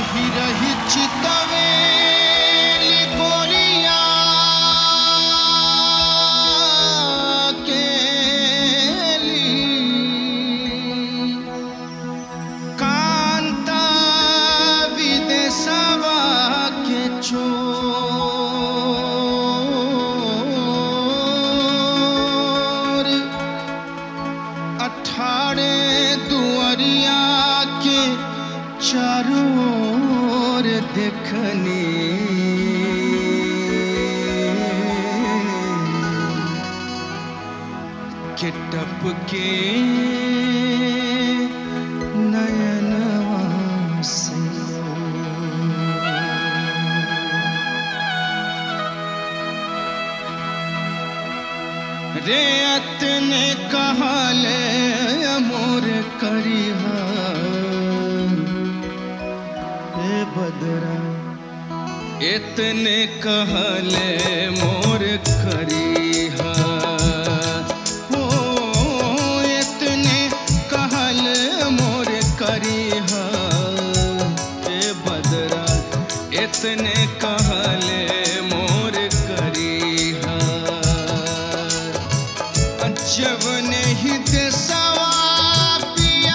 रही रही चितवेली गोरिया केली कांता विदेशवा के चोर अठारे दुआरिया के चारों ओर देखनी के टपके नयनवा से रे अतने कहले मोर करिहा हे बदरा इतने कहले मोर करिहा हो इतने कहल मोर करिहा हे बदरा इतने कहले मोर करिहा जब नहीं देसवा पिया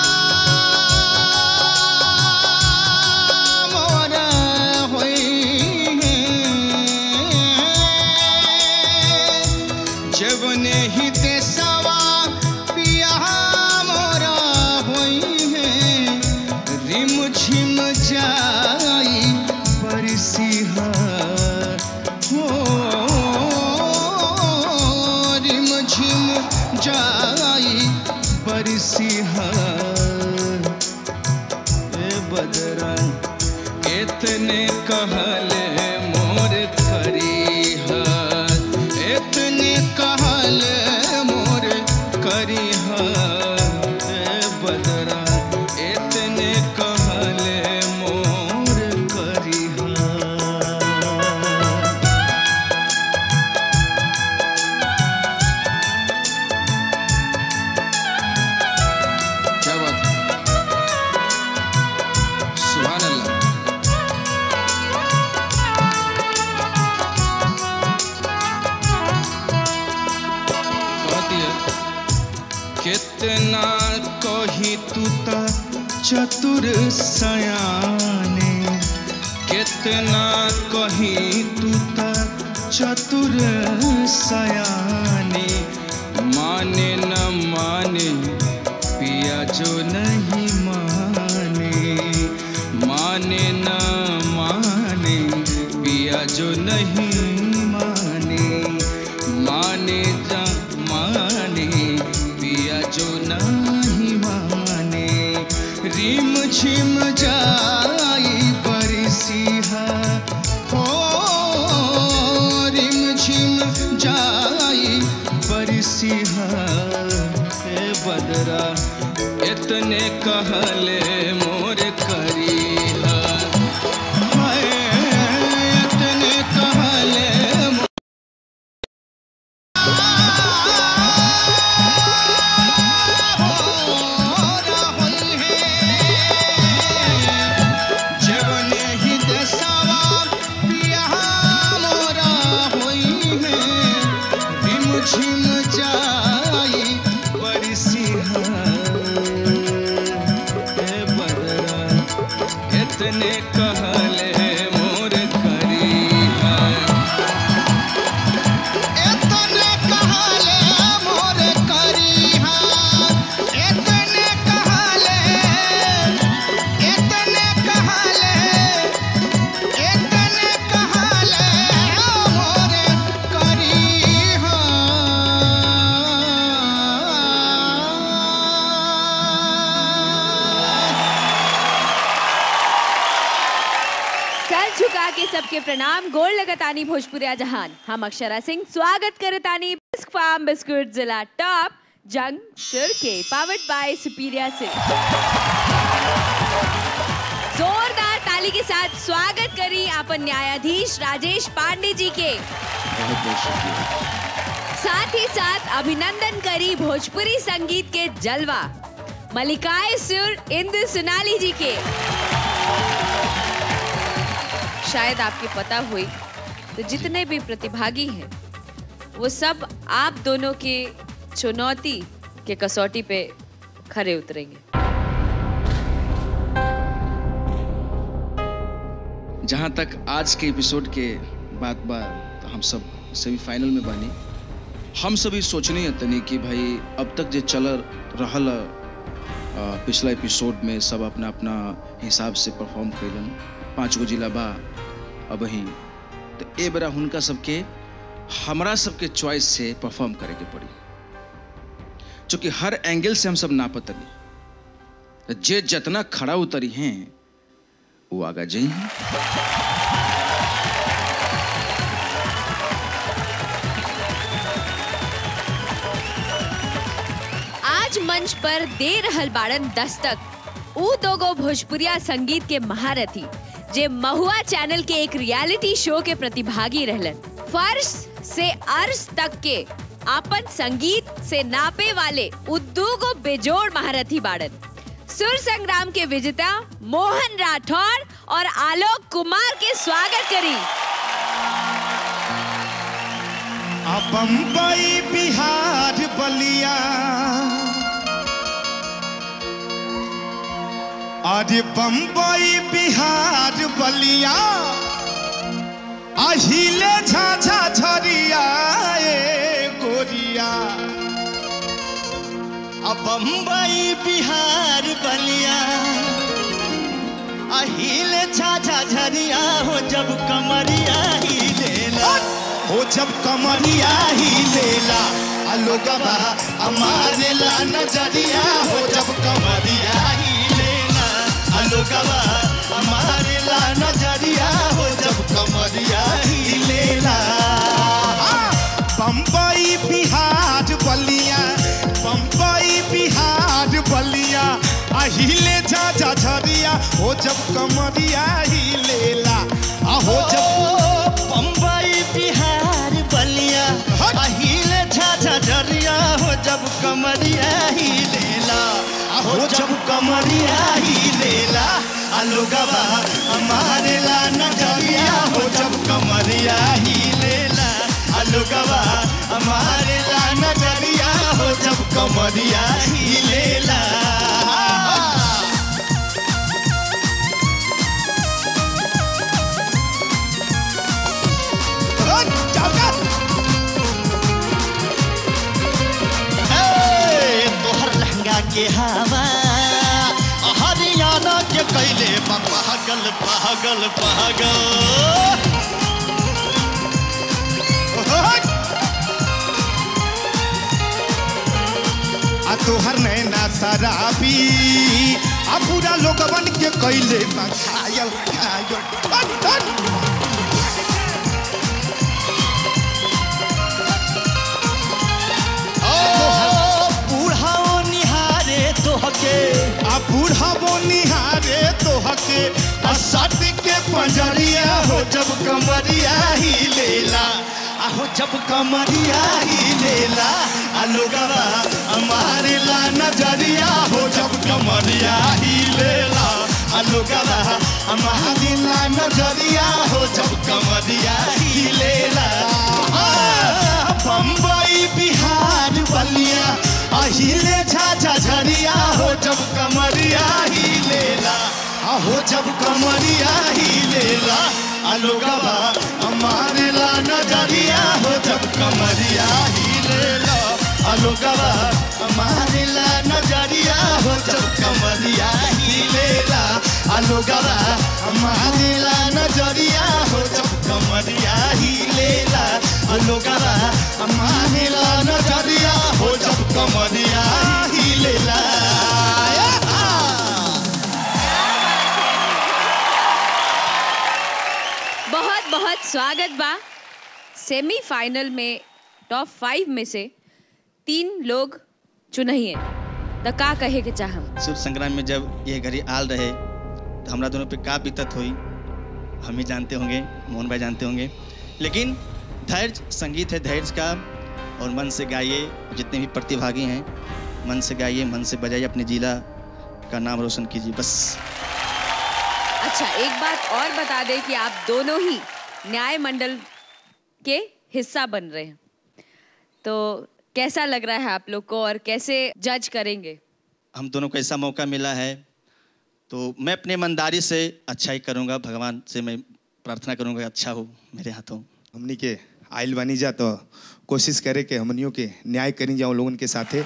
मोर होई जब नहीं देसवा पिया मोर होई है रिम झिम जाई बरसिहा हो रिम झिम जाई बरसिहा ए बदरा इतने कहले मोर करीहा इतने कहले मोर करीहा ए बदरा इतने कहले मोर करीहा क्या बात है सुभान अल्लाह कहती है कितना कही तू ता चतुर सयाने कितना कही तू ता चतुर सयाने माने न माने पिया जो नहीं माने माने न माने पिया जो नहीं माने माने जा माने पिया जो नहीं माने रिम झिम जाई बरसिहा हो रिम झिम जाई बरसिहा हे बदरा इतने कहले मोर करीहा हाय इतने कहले मोर जवने ही दसवा पिया मोरा होई है रिम झिम जाई बरसिहा हे बदरा इतने कहले मोर करीहा इतने कहले मोर करीहा इतने कहले इतने कहले इतने कहले मोर करीहा सर झुका के सबके प्रणाम गोल लगतानी भोजपुरिया जहान हम अक्षरा सिंह स्वागत करतानी बिस्क फार्म बिस्कुट जिला टॉप जंग शुर के पावर्ड बाय सुपीरिया सिल्क जोरदार ताली के साथ स्वागत करी अपन न्यायाधीश राजेश पांडे जी के साथ ही साथ अभिनंदन करी भोजपुरी संगीत के जलवा मलिकाए सुर इंदु सुनाली जी के शायद आपके पता हुई तो जितने भी प्रतिभागी हैं वो सब आप दोनों के चुनौती के कसौटी पे खरे उतरेंगे जहाँ तक आज के एपिसोड के बात बा तो हम सब सेमीफाइनल में बानी हम सभी सोचनी है तनी कि भाई अब तक जे चल रहल अ, पिछला एपिसोड में सब अपना अपना हिसाब से परफॉर्म कैलन पाँच गो जिला बा अब ही तो ए बेरा हुनका सबके हमरा सबके चॉइस से परफॉर्म करे के पड़ी चूँकि हर एंगल से हम सब नापतनी जे जितना खड़ा उतरी हैं वो आगा जई हैं आज मंच पर दे रहल बाड़न दस्तक ऊ दोगो भोजपुरिया संगीत के महारथी जे महुआ चैनल के एक रियलिटी शो के प्रतिभागी रहलन फर्श से अर्श तक के आपन संगीत से नापे वाले ऊ दूगो बेजोड़ महारथी बाड़न सुर संग्राम के विजेता मोहन राठौर और आलोक कुमार के स्वागत करी आ बम्बई बिहार बलिया अरे बम्बई बिहार बलिया अहिले झाझा झरिया ए गोरिया आ बम्बई बिहार बलिया अहिले छाछा झरिया हो जब कमरिया ही लेला हो जब कमरिया ही लेला आ लोगवा हमारे ला नजरिया हो जब कमरिया ही लेना अलोकवा हमारे ला नजरिया हो जब कमरिया ही लेला बम्बई बिहार बलिया बम्बई बिहार बलिया अहिले जा जा झरिया हो जब कमरिया ही लेला आ हो जब ओ, बम्बई बिहार बलिया हट। अहिले छाछा झरिया हो जब कमरिया ही लेला हो जब कमरिया ही लेला अलोगवा हमारे ला नजरिया हो जब कमरिया ही लेला अलोगवा हमारे ला नजरिया हो जब कमरिया ही लेला हट, जाओगा। ए, तोहर लहंगा के हवा हरियाणा के कैले बा पागल पागल पागल हट। आ तोहर नैना शराबी आ पूरा लोगवन के कैले बा घायल घायल हट, हट। ओ बूढ़ाओ निहारे तोहके आ बूढ़ा निहारे तोहके आ सट के पंजरिया हो जब कमरिया ही लेला आहो जब कमरिया ही लेला अलोगवा हमारे ला नजरिया हो जब कमरिया ही लेला अलोगवा हमारे ला नजरिया हो जब कमरिया ही लेला आ, बम्बई बिहार बलिया अहिले झाझा झरिया हो जब कमरिया ही लेला आहो जब कमरिया ही लेला अलोगवा हमारे ला नजरिया हो जब कमरिया ही लेला अलोगवा हमारे ला नजरिया हो जब कमरिया ही लेला अलोगवा हमारे ला नजरिया हो जब कमरिया ही लेला अलोगवा हमारे ला नजरिया हो जब कमरिया ही लेला बहुत बहुत स्वागत बा सेमीफाइनल में टॉप फाइव में से तीन लोग चुनहिए तो का कहे के चाहम सूर्य संग्राम में जब ये घड़ी आल रहे तो हमरा दोनों पे का बीतत हुई हम ही जानते होंगे मोहन भाई जानते होंगे लेकिन धैर्य संगीत है धैर्य का और मन से गाइए जितने भी प्रतिभागी हैं मन से गाइए मन से बजाइए अपने जिला का नाम रोशन कीजिए बस अच्छा एक बात और बता दें कि आप दोनों ही न्याय मंडल के हिस्सा बन रहे हैं तो कैसा लग रहा है आप लोग को और कैसे जज करेंगे हम दोनों को ऐसा मौका मिला है तो मैं अपनी ईमानदारी से अच्छा ही करूँगा भगवान से मैं प्रार्थना करूँगा अच्छा हो मेरे हाथों हमनी के आइल बनी जा तो कोशिश करे के हमनियों के न्याय करी जाओ लोगन के साथे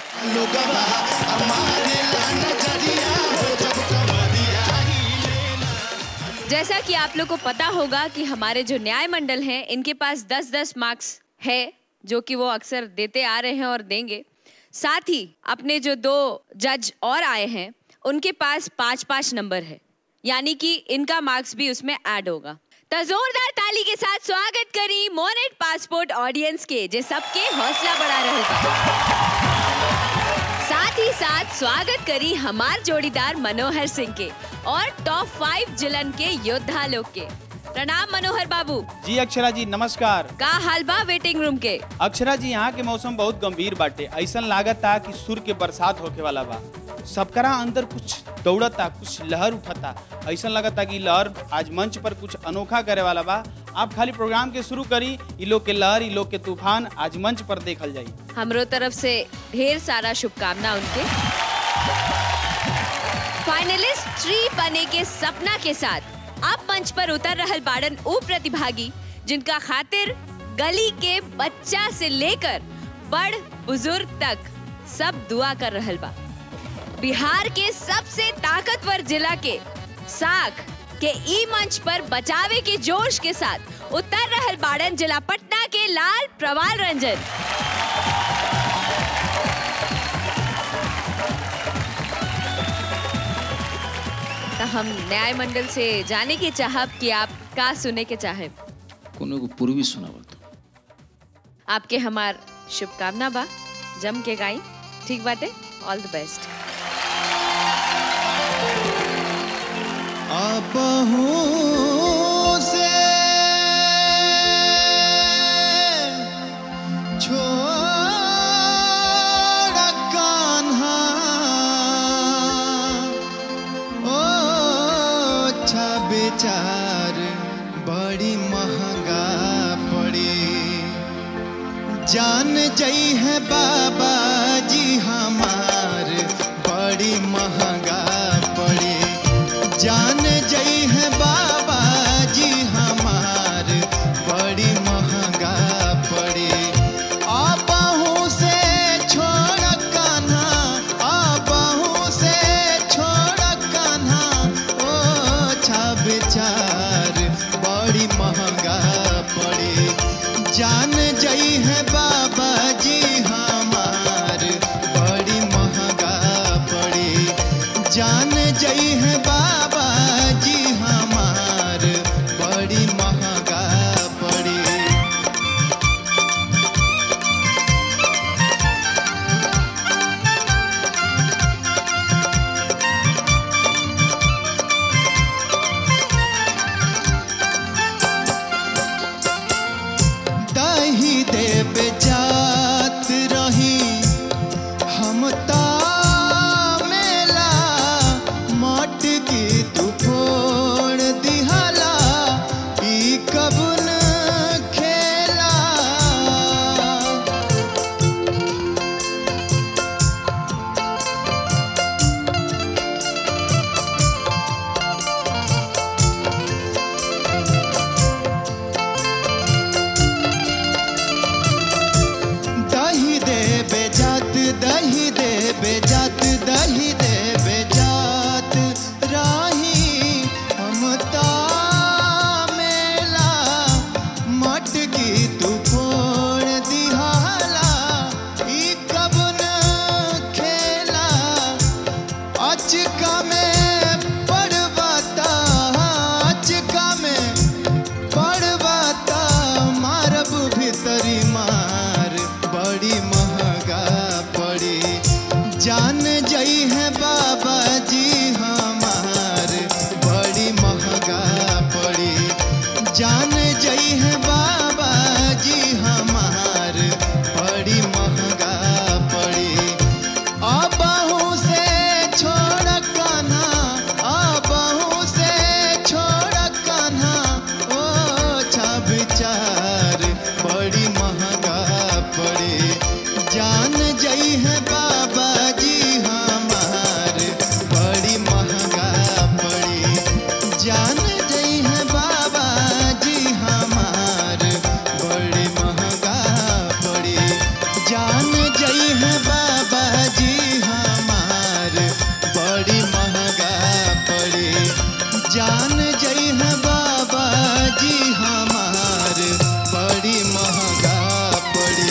जैसा कि आप लोग को पता होगा कि हमारे जो न्याय मंडल हैं इनके पास 10-10 मार्क्स है जो कि वो अक्सर देते आ रहे हैं और देंगे साथ ही अपने जो दो जज और आए हैं उनके पास पाँच पाँच नंबर है यानी कि इनका मार्क्स भी उसमें ऐड होगा तो जोरदार ताली के साथ स्वागत करी मोनेट पासपोर्ट ऑडियंस के जे सबके हौसला बढ़ा रहेगा साथ ही साथ स्वागत करी हमार जोड़ीदार मनोहर सिंह के और टॉप फाइव जिलन के योद्धा लोग के प्रणाम मनोहर बाबू जी अक्षरा जी नमस्कार का हाल बा वेटिंग रूम के अक्षरा जी यहाँ के मौसम बहुत गंभीर बाटे ऐसा लागत था कि सुर के बरसात होके वाला बा सबकरा अंदर कुछ दौड़ता कुछ लहर उठता ऐसा लगता कि लहर आज मंच पर कुछ अनोखा करे वाला बा आप खाली प्रोग्राम के शुरू करी ई लोग के लहर ई लोग के तूफान आज मंच पर देखल जाई हमरो तरफ से ढेर सारा शुभकामना उनके फाइनलिस्ट थ्री बने के सपना के साथ अब मंच पर उतर रहल बाड़न ऊ प्रतिभागी जिनका खातिर गली के बच्चा से लेकर बड़ बुजुर्ग तक सब दुआ कर रहल बा बिहार के सबसे ताकतवर जिला के साख के ई मंच पर बचावे के जोश के साथ उतर रहल बाड़न जिला पटना के लाल प्रवाल रंजन तो हम न्याय मंडल से जाने की चाहब कि आप का सुने के चाहे कोनो को पूर्वी सुनावा तो आपके हमार शुभकामना बा जम के गाई ठीक बाटे ऑल द बेस्ट अपहू से छोड़ कान्हा ओ अच्छा बेचार बड़ी महंगा पड़ी जान जई है बाबा जी हमार बड़ी महंगा पड़ी जान जई है बाबा जी हमार बड़ी महंगा पड़ी आपहू से छोड़ कान्हा आपहू से छोड़ कान्हा ओ छा बेचार बड़ी महंगा पड़ी जान जई है बाबा जी हमार बड़ी महंगा पड़ी जान जई है बाबा जी हमार बड़ी महंगा पड़ी दही देव जात रही हम ता मेला मटकी तू फोड़ दिहला ई कबुन खेला दही दे बेजात दही दे बेजात दही दे बेजात राही हम ता मेला मटकी तू फोड़ दिहाला ई कबन खेला अचका में पड़वाता अचका में पड़वाता मारब भीतरी मार बड़ी महंगा पड़ी जान जई है बाबा जी हमार बड़ी महंगा पड़ी जान जई है बाबा जी हमार बड़ी महंगा पड़ी अबहू से छोड़ कान्हा अबहू से छोड़ जान जई है बाबा जी हमार बड़ी महंगा पड़ी जान जई है बाबा जी हमार बड़ी महंगा पड़ी जान जई है बाबा जी हमार बड़ी महंगा पड़ी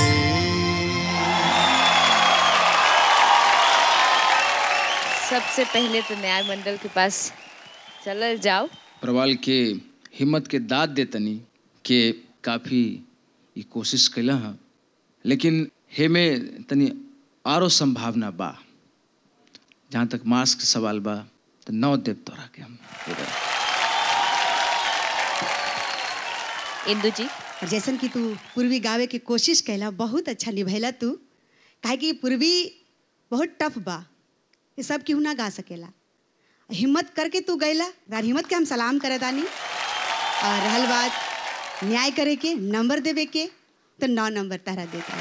सबसे पहले तो न्याय मंडल के पास चलल जाओ प्रवाल के हिम्मत के दाद दे तनी के काफ़ी ई कोशिश कैला है लेकिन हेमे तनी आरो संभावना बा जहाँ तक मास्क के सवाल बा तो नौ देव तोरा के हम पूरा। इंदु जी और जैसन कि तू पूर्वी गावे के कोशिश कैला बहुत अच्छा निभैला तू काहे कि पूर्वी बहुत टफ बा ये सब केहू ना गा सकेला हिम्मत करके तू गैला तार हिम्मत के हम सलाम करे तानी और रहल बात न्याय करे के नंबर देवे के तो नौ नंबर तारा देता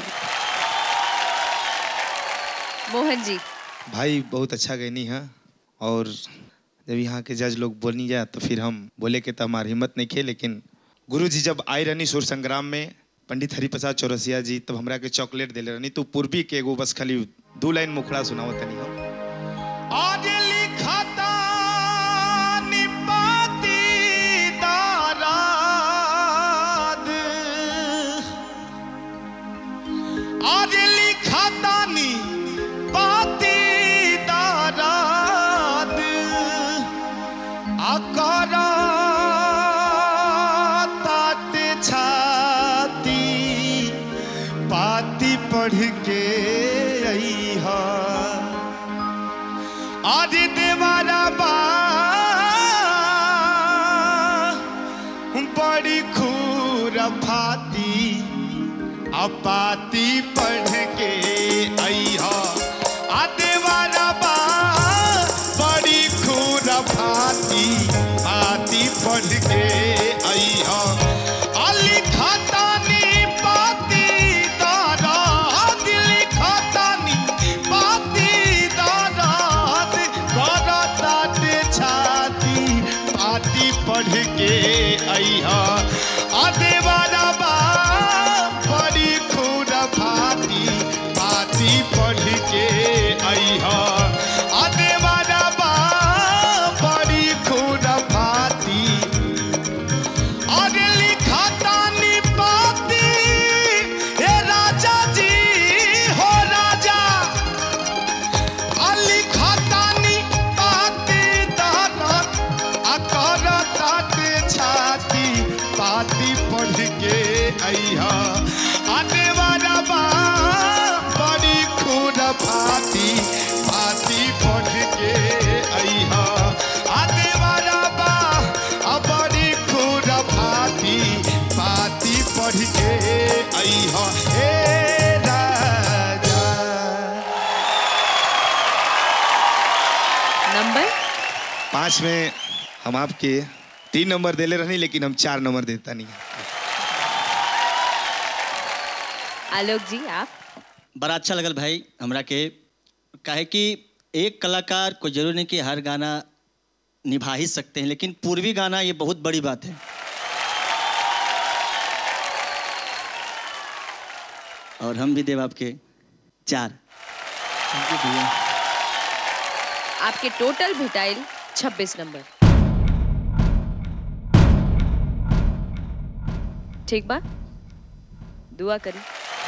मोहन जी भाई बहुत अच्छा गैनी है और जब यहाँ के जज लोग बोलनी जाए तो फिर हम बोले के तो हमारी हिम्मत नहीं खे लेकिन गुरु जी जब आए रहनी सुर संग्राम में पंडित हरिप्रसाद चौरसिया जी तब हमरा के चॉकलेट दिले रहनी तो पूर्वी के एगो बस खाली दू लाइन मुखड़ा सुनावत तनी हम आज लिखता निपाती दाराद आज लिखता नी पाती दाराद आकारा तात छाती पाती पढ़ के अइहा आज देवारा बा बड़ी खूर फाती अपाती पढ़ के अइहा आ देवारा बा बड़ी खूर फाती आती पढ़ के अइहा अली खतानी पाती दारा दिली खतानी पाती दारा दारा ताटे छाती पाती पढ़ के अइहा आ देवारा बा बड़ी खून भाती पाती पढ़ के अइहा आ देवारा बा बड़ी खून भाती अरे लिखतानी पाती हे राजा जी हो राजा अली खतानी पाती दानत अकर ताते छाती पाती पढ़ के अइहा अदेवारा बा बड़ी खून भाती पाती पढ़ के अइहा अदेवारा बा आ बड़ी खून भाती पाती पढ़ के अइहा हे राजा नंबर पाँच में हम आपके तीन नंबर देले रहनी लेकिन हम चार नंबर देता नहीं आलोक जी आप बड़ा अच्छा लगल भाई हमरा के काहे कि एक कलाकार को जरूर नहीं कि हर गाना निभा ही सकते हैं लेकिन पूर्वी गाना ये बहुत बड़ी बात है और हम भी देव आपके चार थैंक यू भैया आपके टोटल भेटाइल 26 नंबर ठीक बा दुआ करी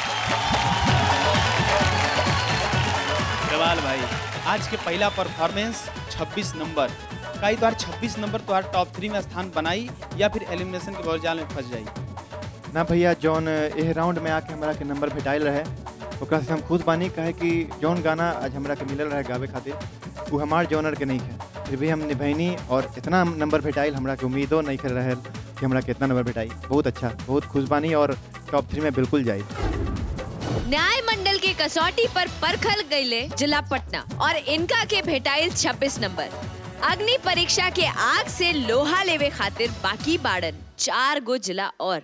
प्रवाल भाई आज के पहला परफॉर्मेंस 26 नंबर का तोहार 26 नंबर तोहार टॉप थ्री में स्थान बनाई या फिर एलिमिनेशन के भौजाल में फंस जाई ना भैया जौन एह राउंड में आके हमरा के नंबर भेटाइल रहे ओकरा से हम खुश बानी काहे कि जौन गाना आज हमरा के मिलल रहे गावे खातिर वो हमार जॉनर के नहीं है फिर भी हम निभैनी और इतना नंबर भेटाइल हमरा के उम्मीदों नहीं कर रहे कि हमरा के इतना नंबर भेटाई बहुत अच्छा बहुत खुश बानी और टॉप थ्री में बिल्कुल जाई न्याय मंडल के कसौटी पर परखल गईले जिला पटना और इनका के भेटाइल 26 नंबर अग्नि परीक्षा के आग से लोहा लेवे खातिर बाकी बाड़न चार गो जिला और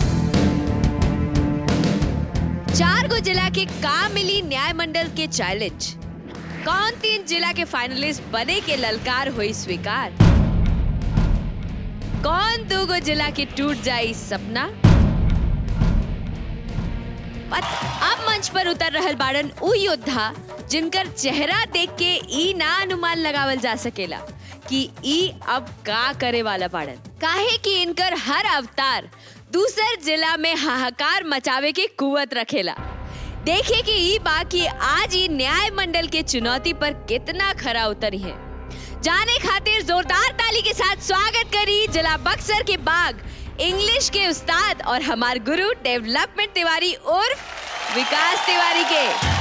चार गो जिला के का मिली न्याय मंडल के चैलेंज कौन तीन जिला के फाइनलिस्ट बने के ललकार हुई स्वीकार गो जिला के टूट जाई सपना पत- अब मंच पर उतर रहल बाड़न उ योद्धा जिनकर चेहरा देख के ई ना अनुमान लगावल जा सकेला कि ई अब का करे वाला बाड़न काहे कि इनकर हर अवतार दूसर जिला में हाहाकार मचावे के कुवत रखेला देखे कि ई बा कि आज ई न्याय मंडल के चुनौती पर कितना खरा उतरी है जाने खातिर जोरदार ताली के साथ स्वागत करी जिला बक्सर के बाग इंग्लिश के उस्ताद और हमार गुरु डेवलपमेंट तिवारी उर्फ विकास तिवारी के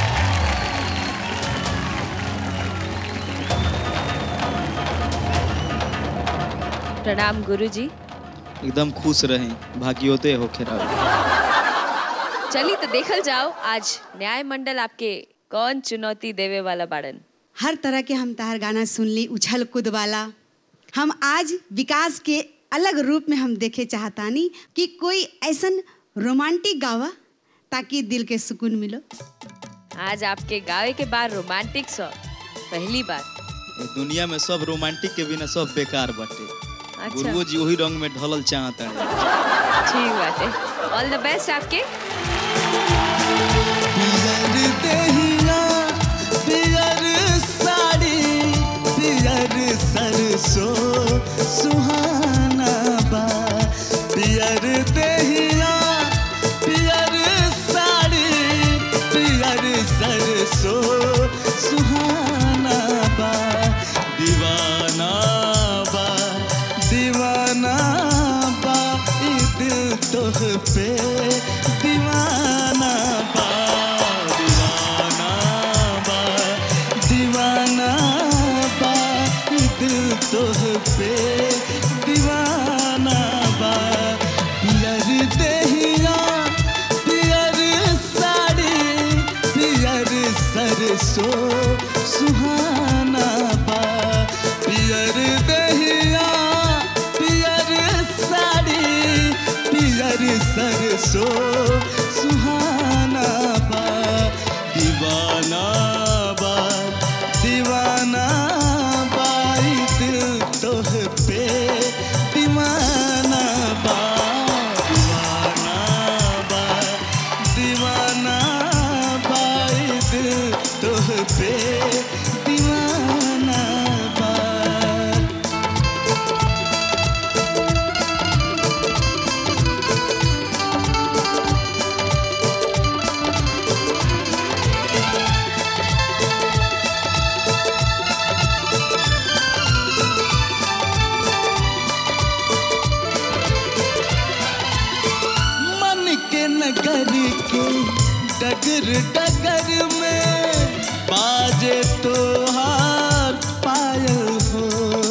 प्रणाम गुरु जी एकदम खुश रहें भाग्योदय हो खेरा चली तो देखल जाओ आज न्याय मंडल आपके कौन चुनौती देवे वाला बाड़न हर तरह के हम तहार गाना सुन ली उछल कूद वाला हम आज विकास के अलग रूप में हम देखे चाहतानी कि कोई ऐसन रोमांटिक गावा ताकि दिल के सुकून मिलो आज आपके गावे के बाद रोमांटिक सॉन्ग पहली बार ए दुनिया में सब रोमांटिक के बिना सब बेकार बाटे अच्छा गुरुओ जी वही रंग में ढलल चाहता है ठीक बात है ऑल द बेस्ट आपके पियर देहिया पियर साड़ी पियर सरसों सुहाना बा पियर देहिया पियर साड़ी पियर सरसों सुहाना बा दीवाना बा दीवाना बा ई दिल तोह पे दीवाना बा दीवाना बा दीवाना बा ई दिल तोह पे दीवाना बा पियर देहिया पियर साड़ी पियर सरसों सुहाना बा पियर देहिया पियर साड़ी पियर सरसों सुहाना बा दीवाना बा दीवाना बा ई दिल तोह पे दीवाना बा दीवाना बा दीवाना बा ई दिल तोह पे दीवाना बा मन के नगर के डगर डगर में बाजे तो हार पायल हो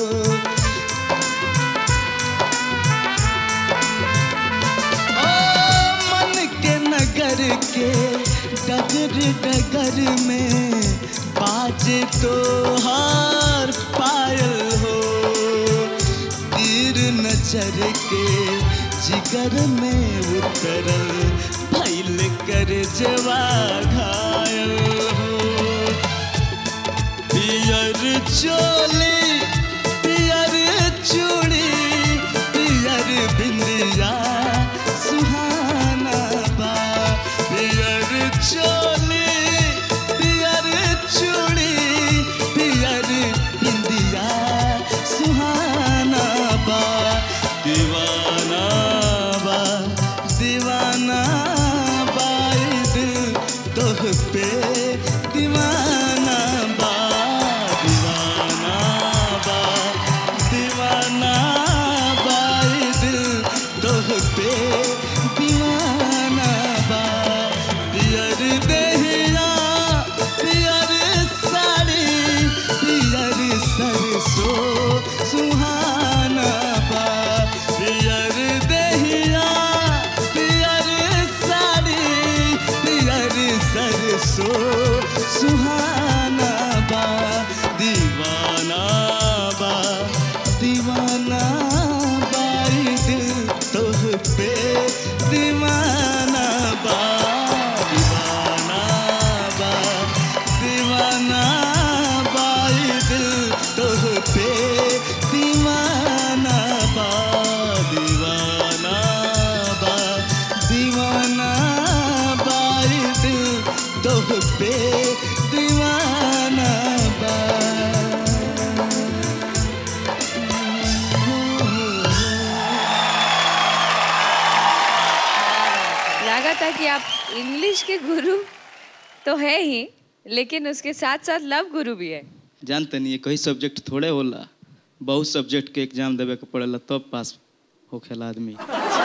ओ मन के नगर के डगर डगर में बाजे तो हार पायल हो तीर नजर के जिगर में उतरल भैल कर जवा घायल हो पियर चोली पियर चूड़ी पियर बिंदिया सुहाना बा पियर चोली पियर चूड़ी पियर बिंदिया सुहाना बा दीवाना बा दीवाना बा ई दिल तोह पे दीवाना बा दीवाना था कि आप इंग्लिश के गुरु तो है ही लेकिन उसके साथ साथ लव गुरु भी है जानते नहीं कई सब्जेक्ट थोड़े होला बहुत सब्जेक्ट के एग्जाम देवे के पड़ेला तब पास होखेला आदमी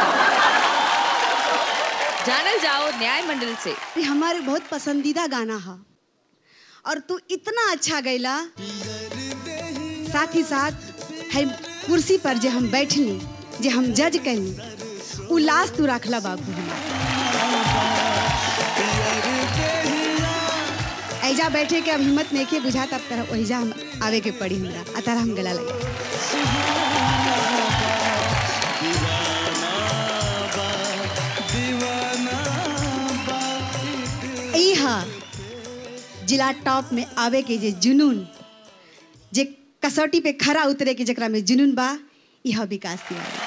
जानल जाओ न्याय मंडल से ये हमारे बहुत पसंदीदा गाना है और तू इतना अच्छा गैला साथ ही साथ है कुर्सी पर जे हम बैठनी जे हम जज कैली उ लाश तू रखला बाबू हमार ऐजा बैठे के अब हिम्मत नहीं के बुझा तब तरह वहीजा हम आवे के पड़ी हमरा आ तरह हम गला लगे ई हा जिला टॉप में आवे के जे जुनून जे कसौटी पे खरा उतरे के जकरा में जुनून बा यह विकास तिवारी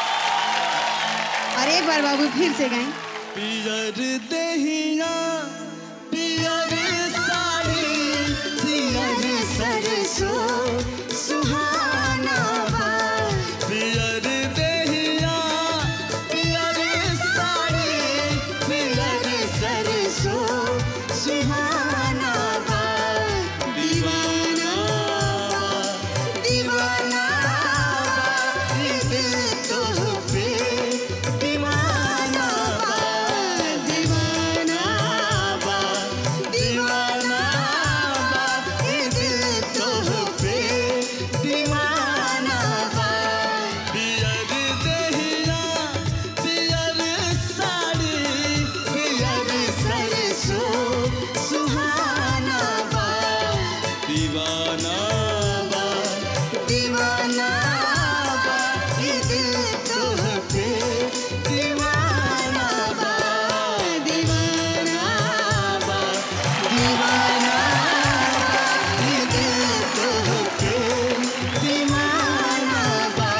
और एक बार बाबू फिर से गाएं पियर दहिया पियर साड़ी पियर सरसों सुहाना बा पियर दहिया पियर साड़ी पियर सरसों सुहाना बा दीवाना बा दीवाना बा ये दिल तो पे दीवाना बा दीवाना बा दीवाना बा ये दिल तो पे दीवाना बा पियर दहिया पियर साड़ी पियर सरसों सुहाना बा दीवाना बा दीवाना बा ये दिल तो पे दीवाना बा दीवाना बा दीवाना बा ये दिल तो पे दीवाना बा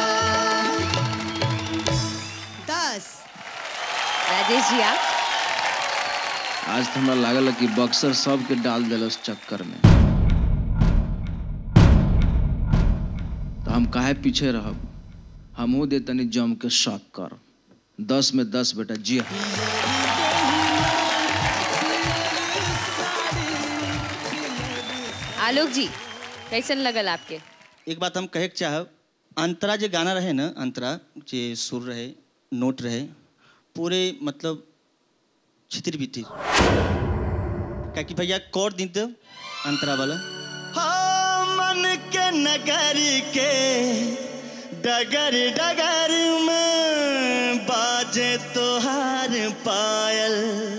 दस राजेश जी आप आज तो हमरा लागल है कि बक्सर सबके डाल दिल उस चक्कर में तो हम काहे पीछे रहब हमहू दे तनी जम के शौक कर दस में दस बेटा जी हाँ आलोक जी कैसन लगल आपके एक बात हम कहे के चाहब अंतरा जे गाना रहे ना अंतरा जे सुर रहे नोट रहे पूरे मतलब छितिर बितिर क्या कि भैया कौर दिन तो अंतरा वाला हाँ मन के नगर के डगर डगर में बाजे तोहार पायल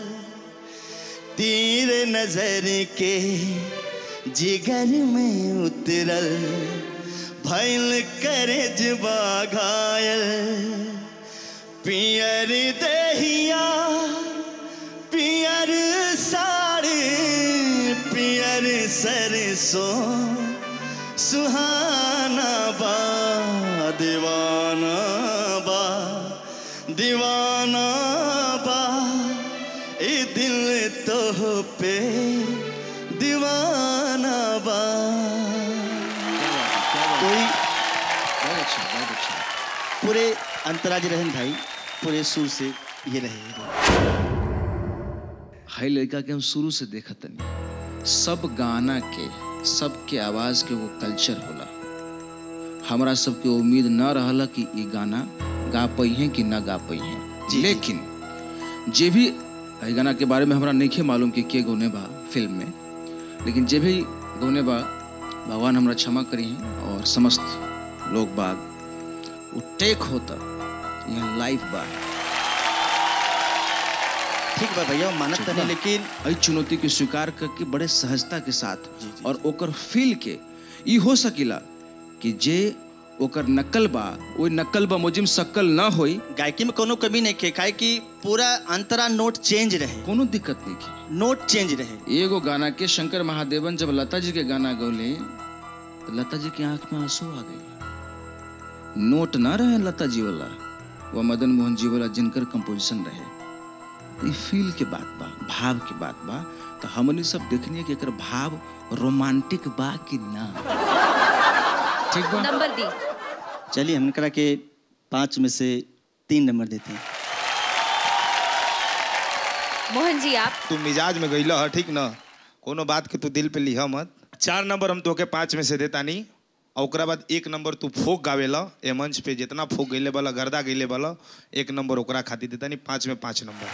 तीर नजर के जिगर में उतरल भैल करे जबा घायल पियर दहिया पियर साड़ी पियर सरसों सुहाना बा दीवाना बा दीवाना बा ए दिल तो पे दीवाना बा कोई बहुत अच्छा बहुत अच्छा पूरे अंतराज रहन भाई पूरे सुर से ये रहे हाई लड़का के हम शुरू से देखत तनी सब गाना के सबके आवाज के वो कल्चर होला हमरा सबके उम्मीद न रहला कि ई गाना गा पइहे कि ना गा पइहे लेकिन जे भी एहि गाना के बारे में हमरा नहीं मालूम कि के गौने बा फिल्म में लेकिन जे भी गौने बा भगवान हमरा क्षमा करी और समस्त लोग बाग वो टेक होता यहाँ लाइव बा ठीक बा भैया मानत ठीक तनी बा। लेकिन एहि चुनौती के स्वीकार करके बड़े सहजता के साथ जी, जी, और ओकर फील के ई हो सकिला कि जे ओकर नकल बा ओइ नकल बा मुजिम सकल ना होई गायकी में कोनो कमी नहीं के काहे कि पूरा अंतरा नोट चेंज रहे कोनो दिक्कत नहीं की नोट चेंज रहे एगो गाना के शंकर महादेवन जब लता जी के गाना गौले तो लता जी की आंख में आंसू आ गए नोट ना रहे लता जी वाला वो मदन मोहन जी वाला जिनकर कंपोजिशन रहे ई फील के बात बा भाव के बात बा तो हमनी सब देखनी कि एकर भाव रोमांटिक बा कि ना ठीक बा नंबर दी चलिए हम करा के पाँच में से तीन नंबर देते हैं मोहन जी आप तू मिजाज में गईला ह ठीक न कोनो बात के तू दिल पे लिह मत चार नंबर हम तोके पाँच में से देता नहीं और ओकरा बाद एक नंबर तू फोक गावेला ए मंच पे जितना फोक गईले वाला गर्दा गईले वाला एक नंबर ओकरा खातिर देता नहीं पाँच में पाँच नंबर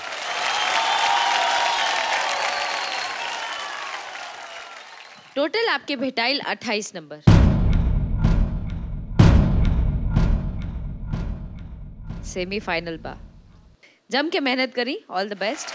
टोटल आपके भेटाइल 28 नंबर सेमीफाइनल बा जम के मेहनत करी ऑल द बेस्ट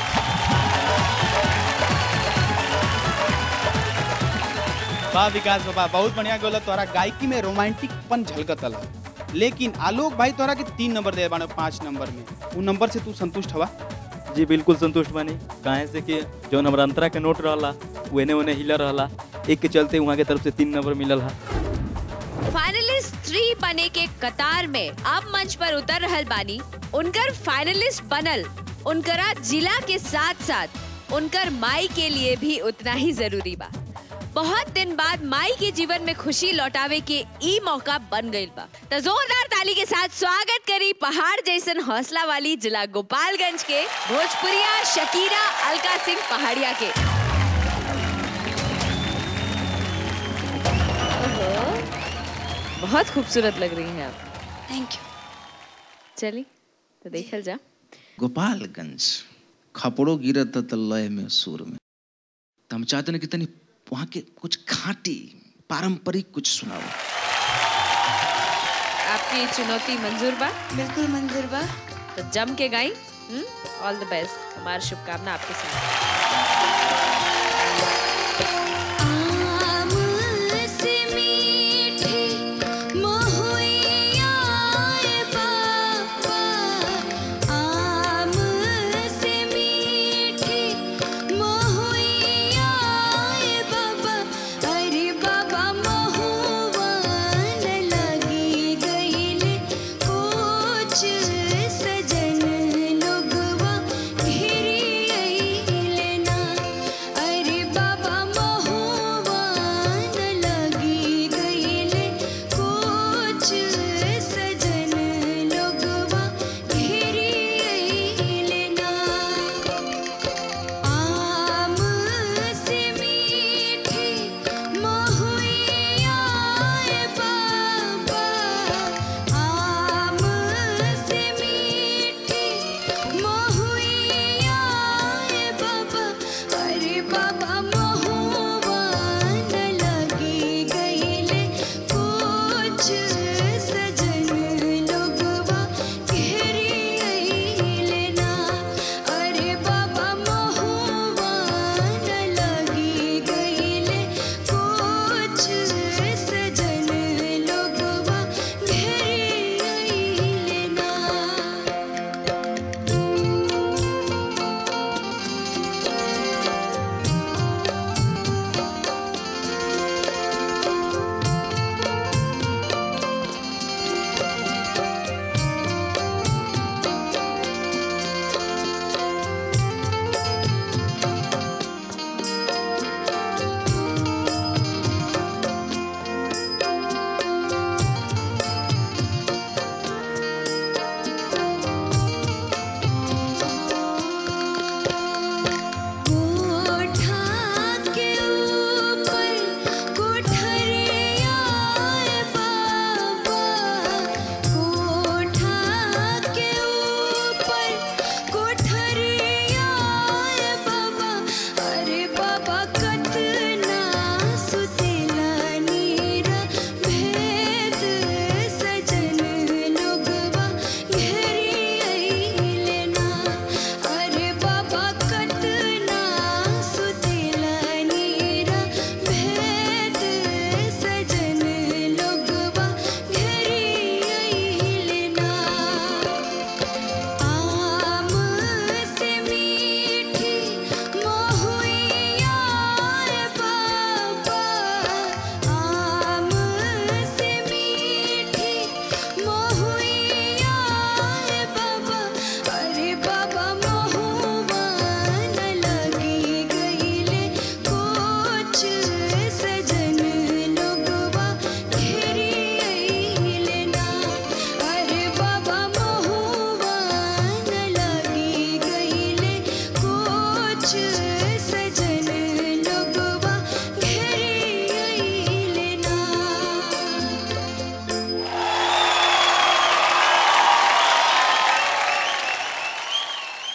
वाह विकास बाबा बहुत बढ़िया गोला तोरा गायकी में रोमांटिक पन झलकतल लेकिन आलोक भाई तोरा के तीन नंबर दे बानो पाँच नंबर में उ नंबर से तू संतुष्ट हवा जी बिल्कुल संतुष्ट बनी काहे से कि जौन हमारा अंतरा के नोट रहला वेने ओने हिला रहला एक के चलते वहाँ के तरफ से तीन नंबर मिलल हा फाइनलिस्ट थ्री बने के कतार में अब मंच पर उतर रहल बानी उनकर फाइनलिस्ट बनल उनकरा जिला के साथ साथ उनकर माई के लिए भी उतना ही जरूरी बा बहुत दिन बाद माई के जीवन में खुशी लौटावे के ई मौका बन गईल बा तो जोरदार ताली के साथ स्वागत करी पहाड़ जैसन हौसला वाली जिला गोपालगंज के भोजपुरिया शकीरा अलका सिंह पहाड़िया के ओहो, बहुत खूबसूरत लग रही हैं आप थैंक यू चली तो देखल जा गोपालगंज खपड़ो गिरत त लय में सुर में तो हम चाहते हैं कि तनी वहाँ के कुछ खाटी पारंपरिक कुछ सुनाओ आपकी चुनौती मंजूर बा बिल्कुल मंजूर बा तो जम के गाई ऑल द बेस्ट हमारी शुभकामना आपके साथ आम से मीठी महुइया बाबा आम से मीठी महुइया बाबा अरे बाबा महुआ न लगी गईले कुछ सजन लोगवा घेरी अइले ना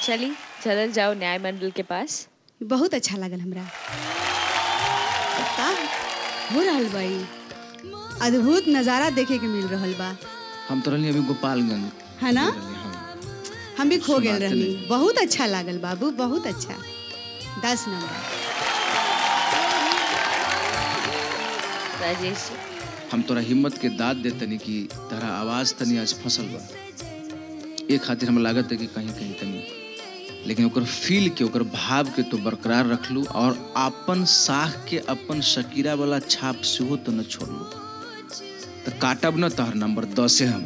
चली चलल जाओ न्याय मंडल के पास बहुत अच्छा लागल हमरा का हो रहल बा ई? अद्भुत नज़ारा देखे के मिल रहल बा हम तो रहली अभी गोपालगंज है ना हम भी खो गेल सुनाते रहनी नहीं। बहुत अच्छा लागल बाबू बहुत अच्छा दस नंबर राजेश जी हम तोरा हिम्मत के दाद दे तनी कि तोरा आवाज तनी आज फसल बा ए खातिर हमरा लागत है कि कहीं कहीं तनी लेकिन ओकर फील के ओकर भाव के तो बरकरार रखलू और अपन साख के अपन शकीरा वाला छाप सेहो तो न छोड़लू तो काटब न तोहर नंबर दसे हम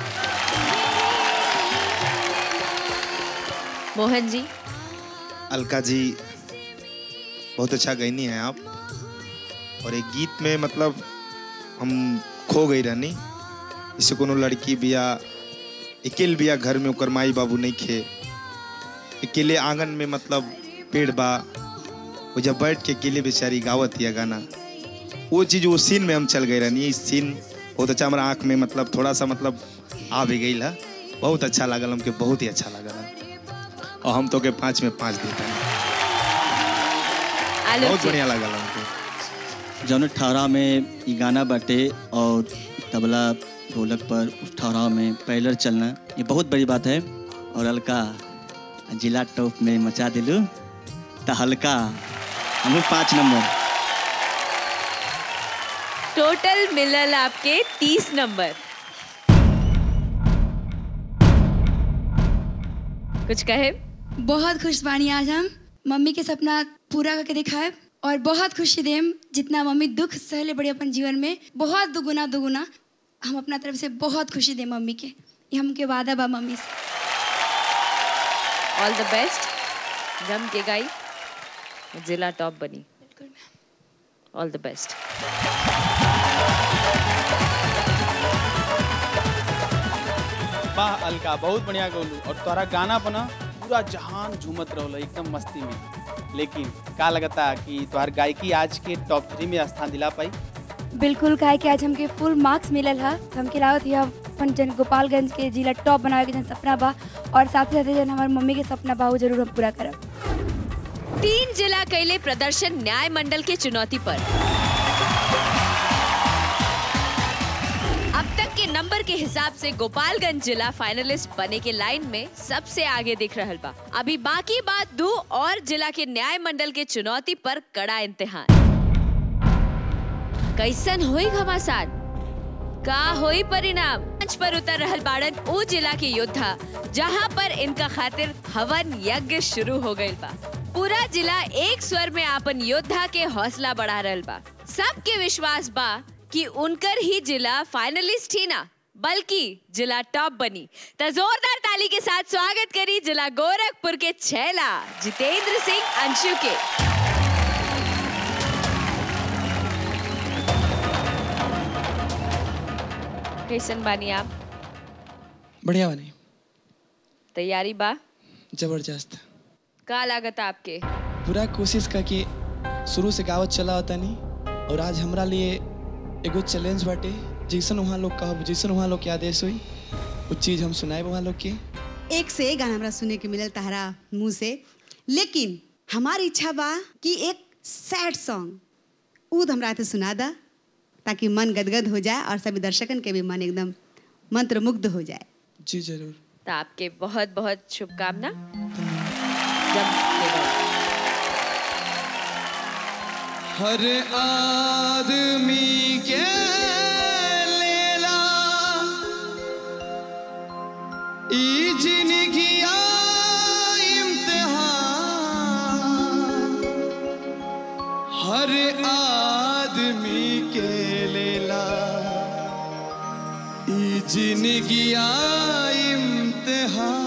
मोहन जी अलका जी बहुत अच्छा गईनी हैं आप और एक गीत में मतलब हम खो गई रहनी इससे कोनो लड़की बिया अकेले बिया घर में ओकर माई बाबू नहीं खे अकेले आंगन में मतलब पेड़ बा वो जब बैठ के अकेले बेचारी गावत या गाना वो चीज़ वो सीन में हम चल गए रहनी इस सीन बहुत अच्छा हमारा आँख में मतलब थोड़ा सा मतलब आ भी गई है बहुत अच्छा लागल हमके बहुत ही अच्छा लागल है और हम तो के पाँच में पाँच देते हैं आलोक बहुत जी बढ़िया लागल हमको जौन ठहरा में ई गाना बाटे और तबला ढोलक पर उस ठहराव में पैलर चलना ये बहुत बड़ी बात है और हल्का जिला टॉप में मचा दिलू तो हल्का हम पाँच नंबर टोटल मिलल आपके तीस नंबर कुछ कहे बहुत खुश बानी आज हम मम्मी के सपना पूरा करके दिखाए और बहुत खुशी देम जितना मम्मी दुख सहले बड़े अपन जीवन में बहुत दुगुना दुगुना हम अपना तरफ से बहुत खुशी दें मम्मी के ये हमके वादा बा मम्मी से ऑल द बेस्ट जम के गाई जिला टॉप बनी ऑल द बेस्ट वाह अलका बहुत बढ़िया गौलू और तोरा गाना बना पूरा जहान झूमत रहल एकदम मस्ती में लेकिन का लगता कि तोहर गायकी आज के टॉप थ्री में स्थान दिला पाई बिल्कुल काहे कि आज हमके फुल मार्क्स मिलल है हमके लागत है अपन जन गोपालगंज के जिला टॉप बनावे के जन सपना बा और साथ ही साथ जन हमारे मम्मी के सपना बा वो जरूर हम पूरा करब तीन जिला कैले प्रदर्शन न्याय मंडल के चुनौती पर अब तक के नंबर के हिसाब से गोपालगंज जिला फाइनलिस्ट बने के लाइन में सबसे आगे दिख रहल बा अभी बाकी बात दो और जिला के न्याय मंडल के चुनौती पर कड़ा इम्तिहान कैसन होई घमासान का होई परिणाम मंच पर उतर रहल बाड़न ओ जिला के योद्धा जहां पर इनका खातिर हवन यज्ञ शुरू हो गइल बा पूरा जिला एक स्वर में आपन योद्धा के हौसला बढ़ा रहल बा सबके विश्वास बा कि उनकर ही जिला फाइनलिस्ट ही ना बल्कि जिला टॉप बनी तो जोरदार ताली के साथ स्वागत करी जिला गोरखपुर के छैला जितेंद्र सिंह अंशु के कैसन बानी आप बढ़िया बनी तैयारी बा जबरदस्त का लागत आपके पूरा कोशिश का कि शुरू से गावत चला होता नहीं और आज हमरा लिए एगो चैलेंज बाटे जैसन वहाँ लोग कहब जैसन वहाँ लोग के आदेश हुई वो चीज़ हम सुनाए वहाँ लोग के एक से एक गाना हमरा सुने के मिलल तहरा मुंह से लेकिन हमारी इच्छा बा कि एक सैड सॉन्ग ऊद हमरा के सुना दा ताकि मन गदगद हो जाए और सभी दर्शकन के भी मन एकदम मंत्रमुग्ध हो जाए जी जरूर तो आपके बहुत बहुत शुभकामना जम के गाओ। हर आदमी के लेला ई जिंदगिया इम्तिहान हर आदमी के लेला ई जिंदगिया इम्तिहान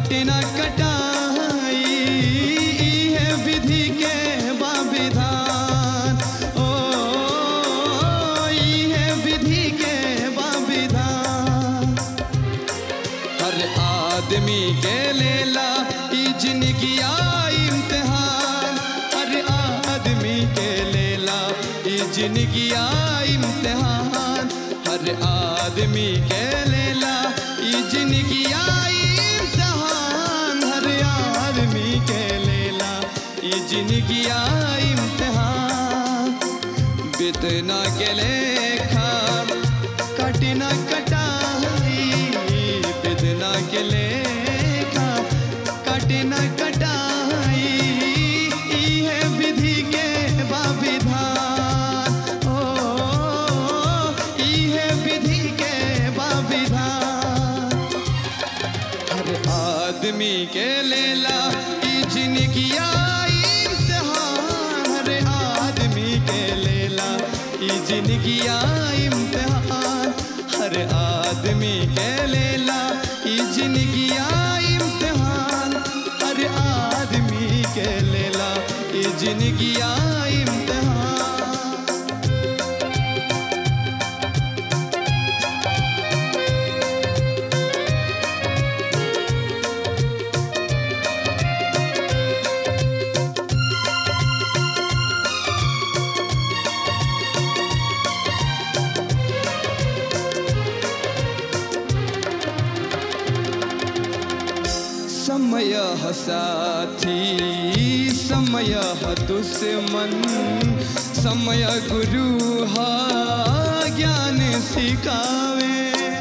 कटे न कटाई है विधि के बाविधान ओ ई है विधि के बाविधान हर आदमी के लेला ई जिंदगी इम्तिहान हर आदमी के लेला ई जिंदगी इम्तिहान हर आदमी के लेला ई जिंदगी इम्तिहान हर आदमी के लेला ई जिंदगी इम्तिहान बितना के लेखा कटना कटाई बितना के लेखा कटना कटाई ई है विधि के बाविधान ओ ई है विधि के बाविधान हर आदमी के लेला ई जिंदगी इम्तिहान हर आदमी के लेला ई जिंदगी इम्तिहान हर आदमी के लेला ई जिंदगी इम्तिहान हर आदमी के लेला ई जिंदगी इम्तिहान समय साथी समय दुश्मन समय गुरु हा ज्ञान सिखावे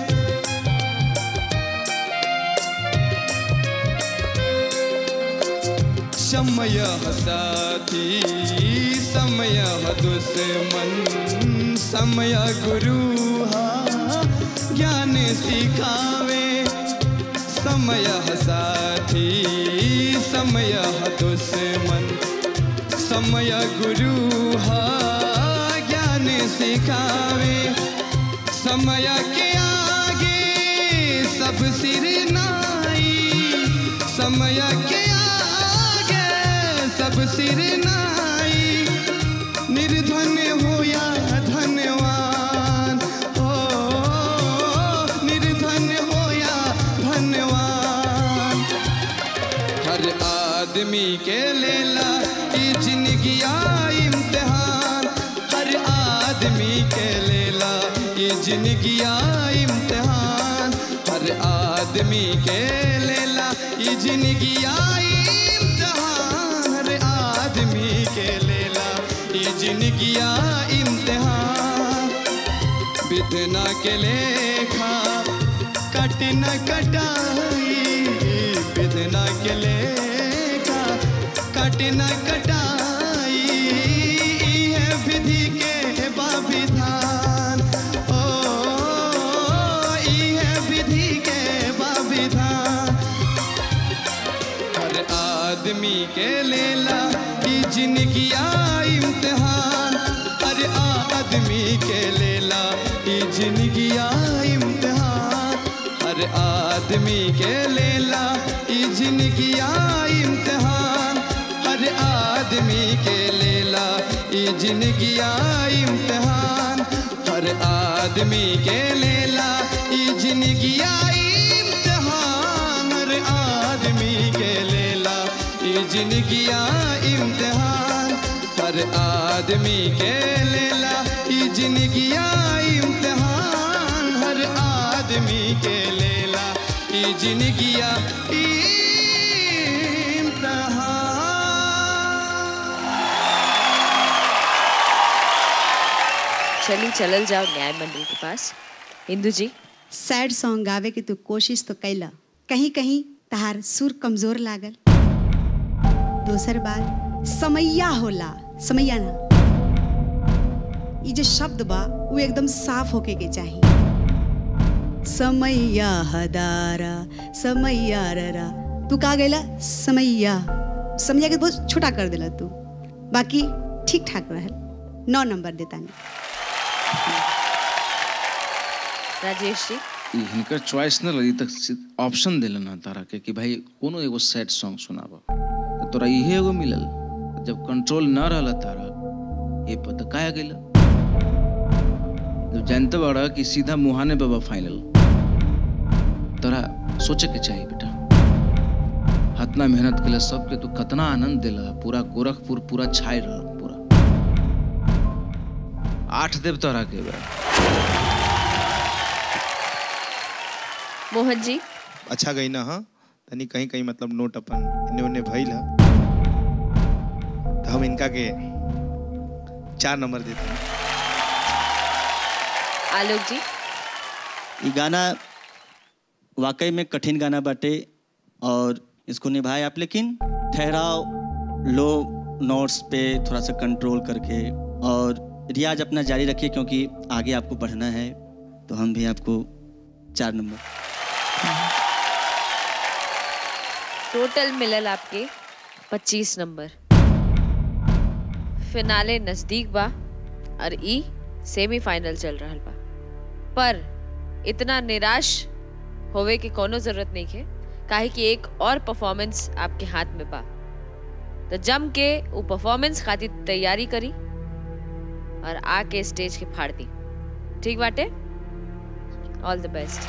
समय साथी समय दुश्मन समय गुरु हा ज्ञान सिखावे समय साथी समय दुश्मन समय गुरु हा ज्ञान सिखावे समय के आगे सब सिर नाई समय के आगे सब सिर नाई निर्धन हो या धनवान हो निर्धन हो या धनवान हर आदमी के लेला ई जिंदगी इम्तिहान हर आदमी के लेला ई जिंदगी इम्तिहान हर आदमी के लेला ई जिंदगी इम्तिहान हर आदमी के लेला ई जिंदगी इम्तिहान बितना के लेखा कट न कटाई बितना के लेखा कट न कटाई ई है विधि के बाविधान ओ ई है विधि के बाविधान हर आदमी के लेला ई जिंदगी इम्तिहान हर आदमी के लेला ई जिंदगी इम्तिहान हर आदमी के लेला ई जिंदगी इम्तिहान हर आदमी के लेला ई जिंदगी इम्तिहान हर आदमी के लेला ई जिंदगी इम्तिहान हर आदमी के लेला ई जिंदगी इम्तिहान हर आदमी के लेला ई जिंदगी इम्तिहान हर आदमी के लेला ई जिंदगी चलिए चलल जाओ न्याय मंडल के पास इंदु जी सैड सॉन्ग गावे के तू कोशिश तो कैला कहीं कहीं तहार सुर कमजोर लागल दोसर बात समैया होला समैया ना ये जो शब्द बा वो एकदम साफ होके के चाहिए समैया हदारा समैया ररा तू का गैला समैया समैया के बहुत छोटा कर देला तू बाकी ठीक ठाक रहल नौ नंबर देता नहीं राजेश जी ई हिनकर चॉइस न रही तक ऑप्शन दिलन ना तारा के कि भाई कोनो एगो सैड सॉन्ग सुनाब तो तोरा इहे एगो मिलल जब कंट्रोल न रहल तारा ये पता काहे गेल जब जानते बड़ा कि सीधा मुहाने बाबा फाइनल तोरा सोचे के चाहिए बेटा हतना मेहनत के लिए सबके तू कितना आनंद दिला पूरा गोरखपुर पूरा छाई रहा पूरा आठ देव तोरा के बा मोहन जी अच्छा गई ना हाँ तनी कहीं कहीं मतलब नोट अपन इन्ने उन्ने भइल है तो हम इनका के चार नंबर देते हैं आलोक जी ये गाना वाकई में कठिन गाना बाटे और इसको निभाए आप लेकिन ठहराव लो नोट्स पे थोड़ा सा कंट्रोल करके और रियाज अपना जारी रखिए क्योंकि आगे आपको बढ़ना है तो हम भी आपको चार नंबर टोटल मिलल आपके 25 नंबर फिनाले नजदीक बा और ई सेमीफाइनल चल रहल बा पर इतना निराश होवे के कोनो जरूरत नहीं है काहे कि एक और परफॉर्मेंस आपके हाथ में बा तो जम के वो परफॉर्मेंस खातिर तैयारी करी और आके स्टेज के फाड़ दी ठीक बाटे ऑल द बेस्ट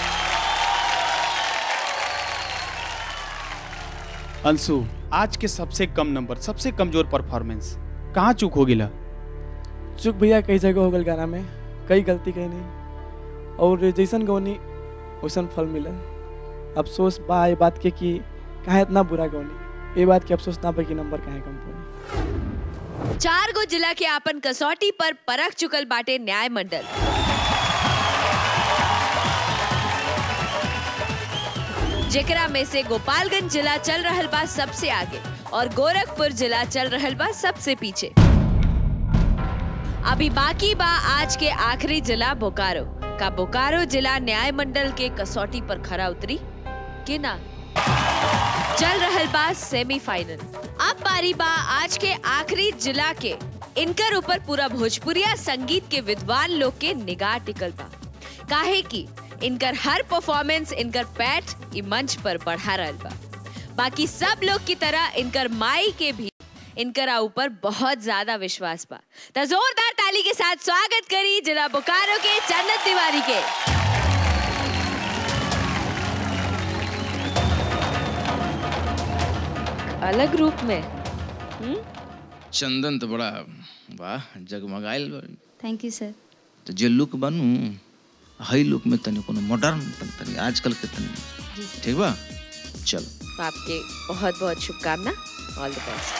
अंशु आज के सबसे कम नंबर सबसे कमजोर परफॉर्मेंस कहाँ चूक हो गिला चुक भैया कई जगह हो गल गाना में कई गलती कही नहीं और जैसन गौनी वैसन फल मिलल अफसोस बा ये बात के कि काहे इतना बुरा गौनी ये बात के अफसोस ना बा कि नंबर काहे कम पड़ी चार गो जिला के आपन कसौटी पर परख चुकल बाटे न्याय मंडल जेकरा में से गोपालगंज जिला चल रहल बा सबसे आगे और गोरखपुर जिला चल रहल बा सबसे पीछे अभी बाकी बा आज के आखिरी जिला बोकारो का बोकारो जिला न्याय मंडल के कसौटी पर खरा उतरी कि ना चल रहल बा सेमीफाइनल अब बारी बा आज के आखिरी जिला के इनकर ऊपर पूरा भोजपुरिया संगीत के विद्वान लोग के निगाह टिकल बा काहे कि इनकर हर परफॉर्मेंस इनकर पैठ इ मंच पर बढ़ा रहल बा बाकी सब लोग की तरह इनकर माई के भी इनकरा ऊपर बहुत ज्यादा विश्वास बा तो जोरदार ताली के साथ स्वागत करी जिला बोकारो के जन्नत तिवारी के अलग रूप में हम्म चंदन तो बड़ा वाह जगमगाइल बा। थैंक यू सर तो जे लुक बनू हई लुक में तनी कोनो मॉडर्न तनी आजकल के तनी ठीक बा चल तो आपके बहुत बहुत शुभकामना ऑल द बेस्ट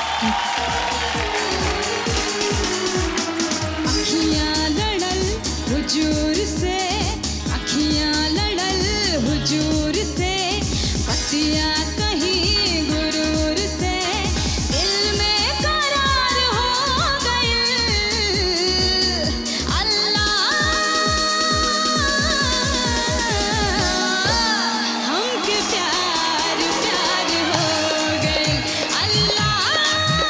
अखियां लड़ल हुजूर से अखियां लड़ल हुजूर से पतिया कहीं गुरूर से दिल में करार हो गई अल्लाह हमके प्यार प्यार हो गई अल्लाह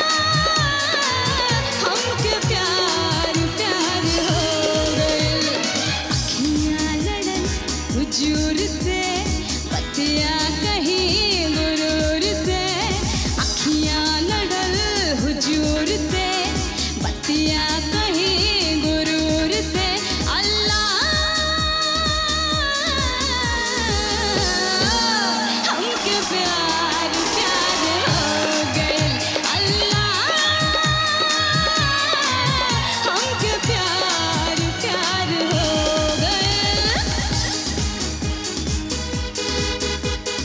हमके प्यार प्यार हो गइल अखियां लड़न हुजूर से पतिया कहीं गुरूर से अखियां लड़ल हुजूर से पतिया कहीं गुरूर से अल्लाह हमके प्यार प्यार हो गइल अल्लाह हमके प्यार प्यार हो गए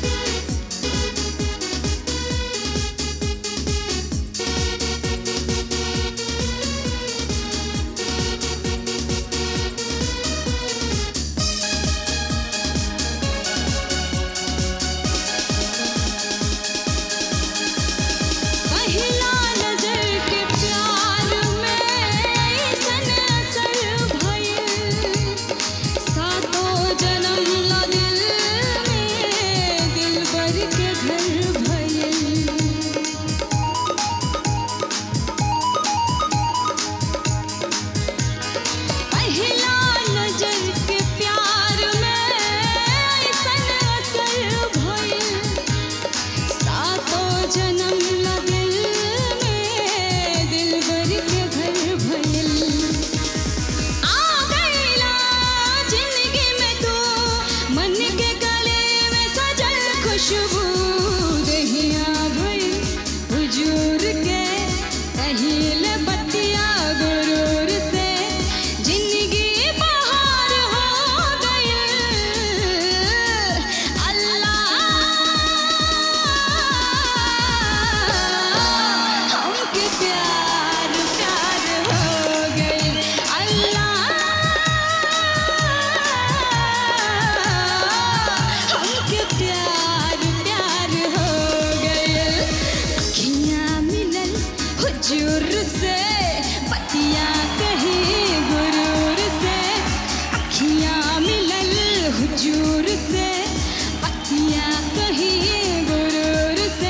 खुशबू दहिया भई हुजूर के कहिल बतिया गुरूर से जिंदगी बहार हो गई अल्लाह हमके प्यार प्यार हो गई अल्लाह हमके प्यार प्यार हो गए अखियाँ मिलल हुजूर से बतिया कहीं गुरूर से अखियाँ मिलल हुजूर से बतिया कहीं गुरूर से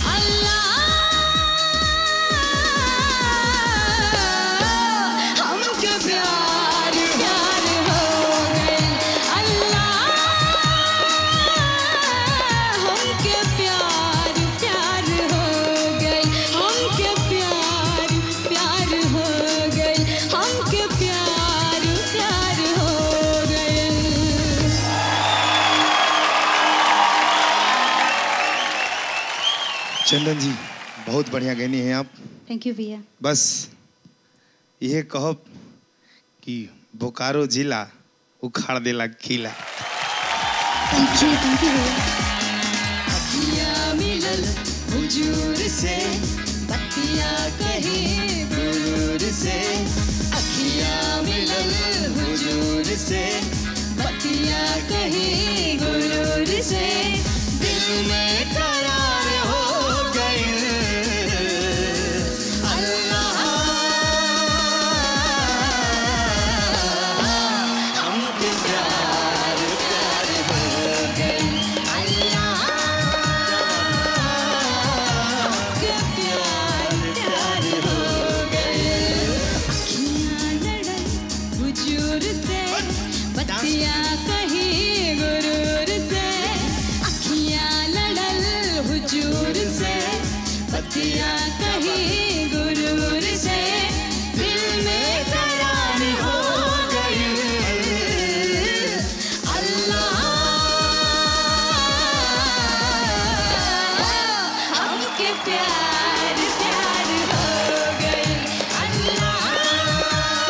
अल्लाह हमके प्यार प्यार हो गए अल्लाह हमके प्यार प्यार हो गए हमके प्यार प्यार हो गए हमके प्यार प्यार हो गए चंदन जी बहुत बढ़िया गैनी हैं आप थैंक यू भैया बस यह कहब कि बोकारो जिला उखाड़ देला किला थैंक यू थैंक यू भैया अखियाँ मिलल हुजूर से बतिया कहीं गुरूर से अखियाँ मिलल हुजूर से बतिया कहीं गुरूर से दिल में करार हो गई अल्लाह हमके प्यार प्यार हो गई हमके प्यार प्यार हो गए अखियाँ लड़ल हुजूर से बतिया कहीं गुरूर से अखियाँ लड़ल हुजूर से बतिया कहीं गुरूर से दिल में करार हो गई अल्लाह हमके प्यार प्यार हो गई अल्लाह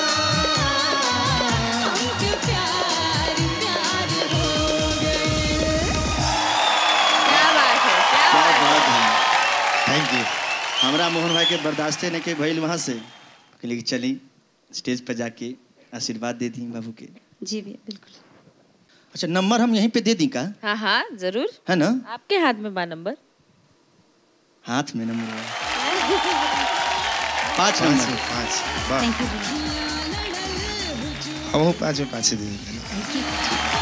हमके प्यार प्यार हो गई क्या बात है क्या क्या बात है बात है थैंक यू हमरा मोहन भाई के बर्दाश्ते नहीं के भइल वहाँ से कहली कि चली स्टेज पर जाके आशीर्वाद दे दी बाबू के जी भैया बिल्कुल अच्छा नंबर हम यहीं पे दे दी का हाँ हाँ जरूर है ना आपके हाथ में बा नंबर हाथ में नंबर है। पाँच नंबर पाँच वाह थैंक यू भैया हम पाँच में पाँच दे देते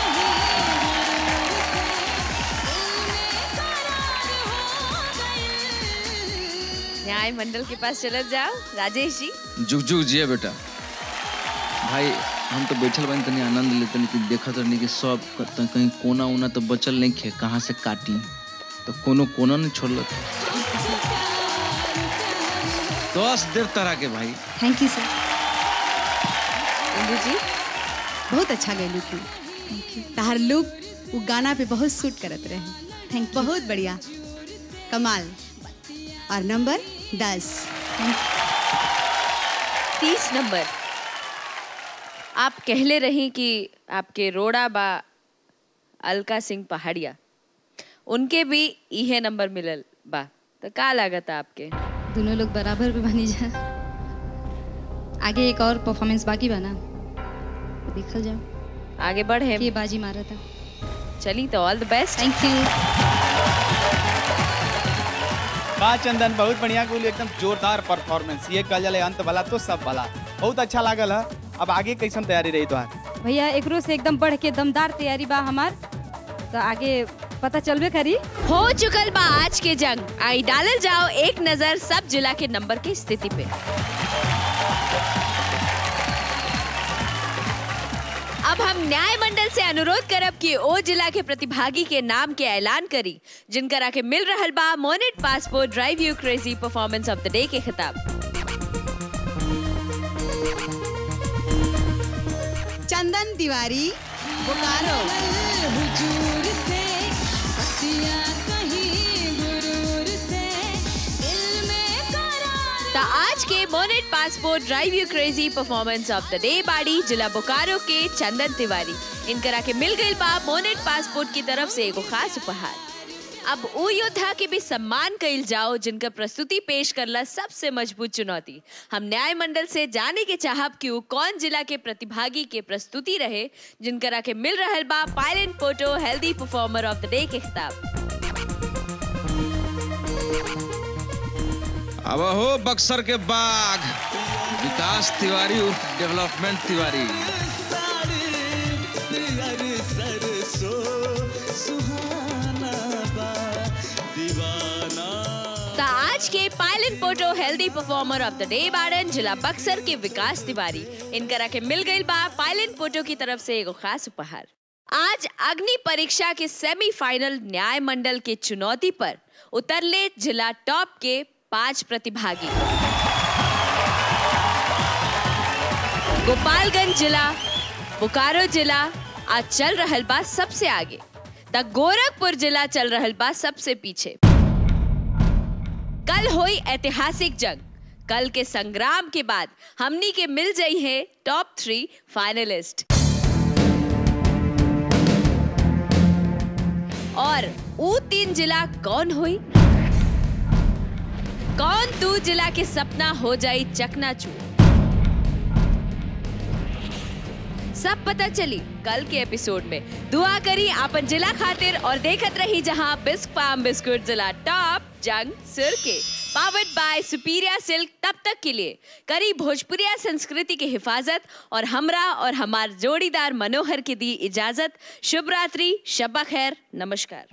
न्याय मंडल के पास चले जाओ राजेश जी जुग जुग जिया बेटा भाई हम तो बैठल बानी तनी आनंद लेते नहीं कि देखत रहनी कि सब क- त- कहीं कोना उना तो बचल नहीं खे कहाँ से काटी तो कोनो कोना नहीं छोड़ल दस देर तरह के भाई थैंक यू सर इंदू जी बहुत अच्छा गैलू तू तहार लुक वो गाना पे बहुत सूट करत रहे थैंक बहुत बढ़िया कमाल और नंबर दस तीस नंबर आप कहले रही कि आपके रोड़ा बा अलका सिंह पहाड़िया उनके भी इहे नंबर मिलल बा तो का लागत आपके दोनों लोग बराबर भी बनी जा आगे एक और परफॉर्मेंस बाकी बना देखल जाओ आगे बढ़े ये बाजी मारा था चली तो all the best thank you बा चंदन बहुत बढ़िया कुल एकदम जोरदार परफॉर्मेंस ये कल जले अंत वाला तो सब वाला बहुत अच्छा लागल है अब आगे कैसन तैयारी रही तोहार भैया एकरो से एकदम बढ़ के दमदार तैयारी बा हमार तो आगे पता चलबे करी हो चुकल बा आज के जंग आई डालल जाओ एक नजर सब जिला के नंबर की स्थिति पे अब हम न्याय मंडल से अनुरोध करब कि ओ जिला के प्रतिभागी के नाम के ऐलान करी जिनकरा के मिल रहल बा Monet passport drive you crazy performance of the day के खिताब चंदन तिवारी बोकारो हुजूर से बतिया Monet passport drive you crazy performance of the day बाड़ी जिला बोकारो के चंदन तिवारी इनकरा के मिल गई बा मोनेट पासपोर्ट की तरफ से एगो खास उपहार अब उ योद्धा के भी सम्मान कइल जाओ जिनका प्रस्तुति पेश करला सबसे मजबूत चुनौती हम न्याय मंडल से जाने के चाहब कि उ कौन जिला के प्रतिभागी के प्रस्तुति रहे जिनकरा के मिल रहल बा pilot photo healthy performer of the day के खिताब अब हो बक्सर के बाग विकास तिवारी उर्फ डेवलपमेंट तिवारी तो आज के pilot photo healthy performer of the day बाड़न जिला बक्सर के विकास तिवारी इनकरा के मिल गई बा पायलेट फोटो की तरफ से एगो खास उपहार आज अग्नि परीक्षा के सेमीफाइनल न्याय मंडल के चुनौती पर उतरले जिला टॉप के पांच प्रतिभागी गोपालगंज जिला बोकारो जिला आज चल रहल बा सबसे आगे तक गोरखपुर जिला चल रहल बा सबसे पीछे कल हुई ऐतिहासिक जंग कल के संग्राम के बाद हमनी के मिल जाई है टॉप थ्री फाइनलिस्ट और वो तीन जिला कौन हुई कौन तू जिला के सपना हो जाई चकनाचूर सब पता चली कल के एपिसोड में दुआ करी आपन जिला खातिर और देखत रही जहां बिस्क फार्म बिस्कुट जिला टॉप जंग सुर के पावर्ड बाय सुपीरिया सिल्क तब तक के लिए करी भोजपुरिया संस्कृति की हिफाजत और हमरा और हमार जोड़ीदार मनोहर की दी इजाजत शुभ रात्रि शब्बा खैर नमस्कार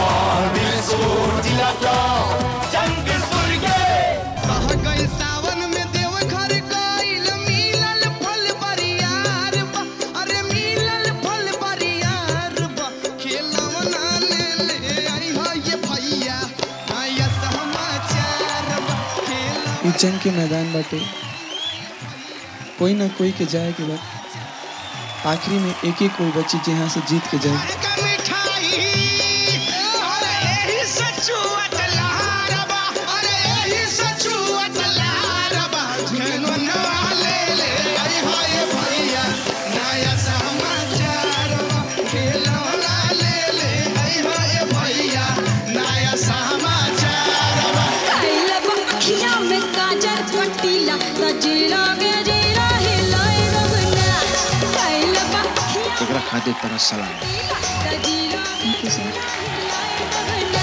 सावन में देवघर गइल मिलल फल बरियार बा अरे मिलल फल बरियार बा खेलवना ले ले आई हो ये भैया आया समाचार बा खेल ई जंग के मैदान बाटे कोई ना कोई के जाए के बाद आखिरी में एक ही कोई बची जहाँ से जीत के जाए का मिठाई अरे एही सचुआ तलहार बा अरे एही सचुआ तलहार बा खेलवना ले ले आई हो ये भैया नया समाचार बा खेलवना ले ले आई हो ये भैया नया समाचार बा कैलब अखिया में काजर कटीला त जीरा गे जीरा हिलाए रबना कैलब अखिया एकरा खातिर तरह सलाम त जीरा गे जीरा हिलाए रबना